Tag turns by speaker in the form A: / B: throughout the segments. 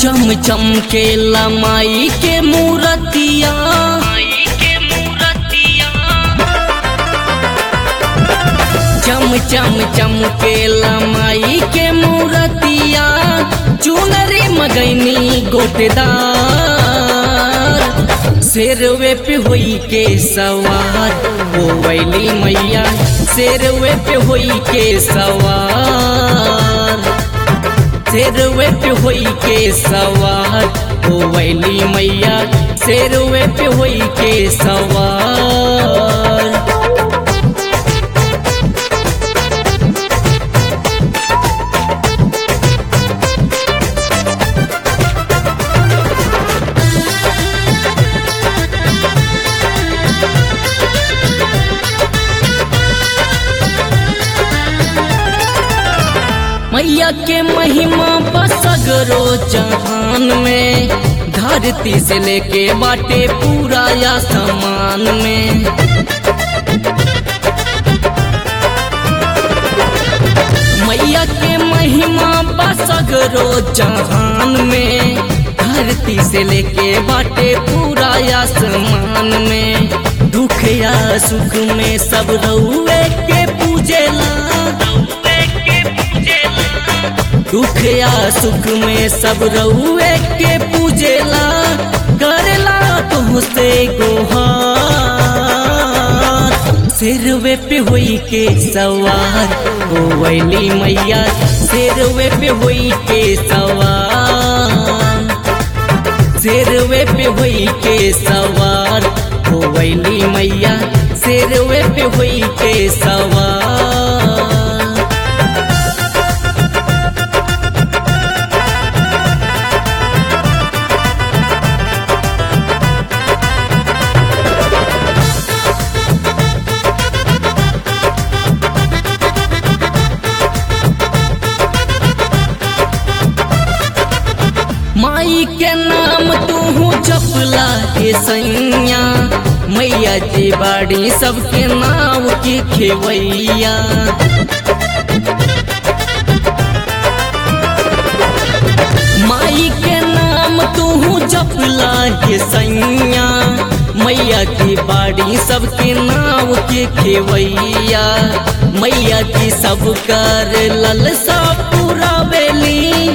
A: चम चम के लमाई के मूरतिया चम चम चम के लमाई के मूरतिया चुनरी मगैनी गोटेदार शेरवे पे होई के सवार हो वैली मैया शेरवे पे होई के सवार शेरवे पे होई के सवार हो वैली मैया शेरवे पे होई के सवार मैया के महिमा बसगरो जहान में धरती से लेके बाटे पूरा या समान में मैया के महिमा बसगरो जहान में धरती से लेके बाटे पूरा आसमान में दुख या सुख में सब रउए के पूजेला दुख या सुख में सब रउए के पूजेला करेला तुहसे गोहार सिरवे पे होई के सवार ओ वैली मैया सिरवे पे होई के सवार सिरवे पे होई के सवार ओ वैली मैया सिरवे पे होई के सवार माई के नाम तू जपला के सैया मैया जी बाड़ी सबके नाव की खेवैया माई के नाम तू जपला के सैया मैया की बाड़ी सबके नाव के खेवैया मैया की सब कर ललसा पूरा बेली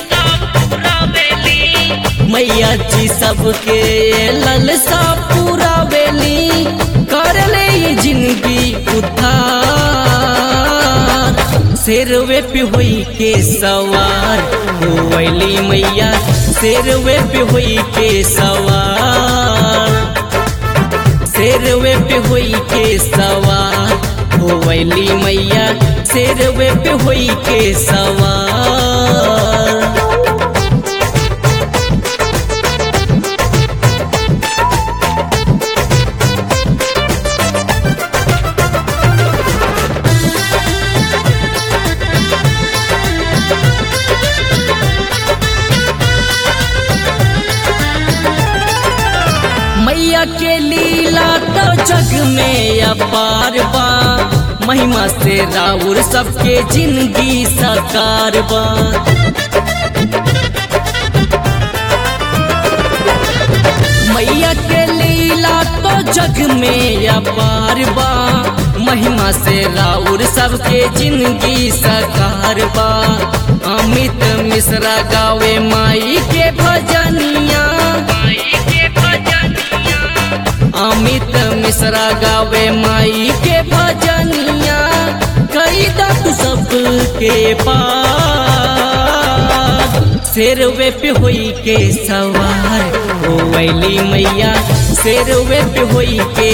A: मैया जी सबके ललसा पूरा बेली कर ले जिंदगी उद्धार शेरवे पे हुई के सवार हो वैली मैया शेरवे पे हुई के सवार शेरवे पे हुई के सवार हो वैली मैया शेरवे पे हुई के सवार मैया के लीला तो जग में अपार बा महिमा से राउर सबके जिंदगी साकार बा मैया के लीला तो जग में अपार बा महिमा से राउर सबके जिंदगी साकार बा अमित मिश्रा गावे माई के भजनिया अमित मिश्रा गावे माई के भजनिया कई तू सबके पास शेरवे पे होई के सवार ओ वैली मैया शेरवे पे होई के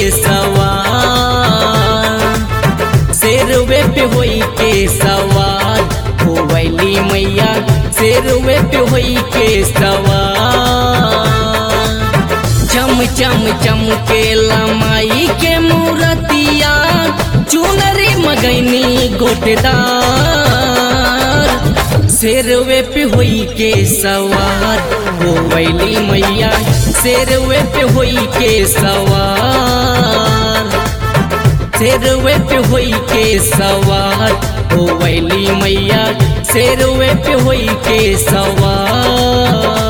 A: सवार शेरवे पे होई के सवार ओ वैली मैया शेरवे पे होई के सवार चम चम चम के लमाई के मूरतिया चुनरी मगैनी गोटेदार शेरवे पे होई के सवार हो वैली मैया शेरवे पे होई के सवार शेरवे पे होई के सवार हो वैली मैया शेरवे पे होई के सवार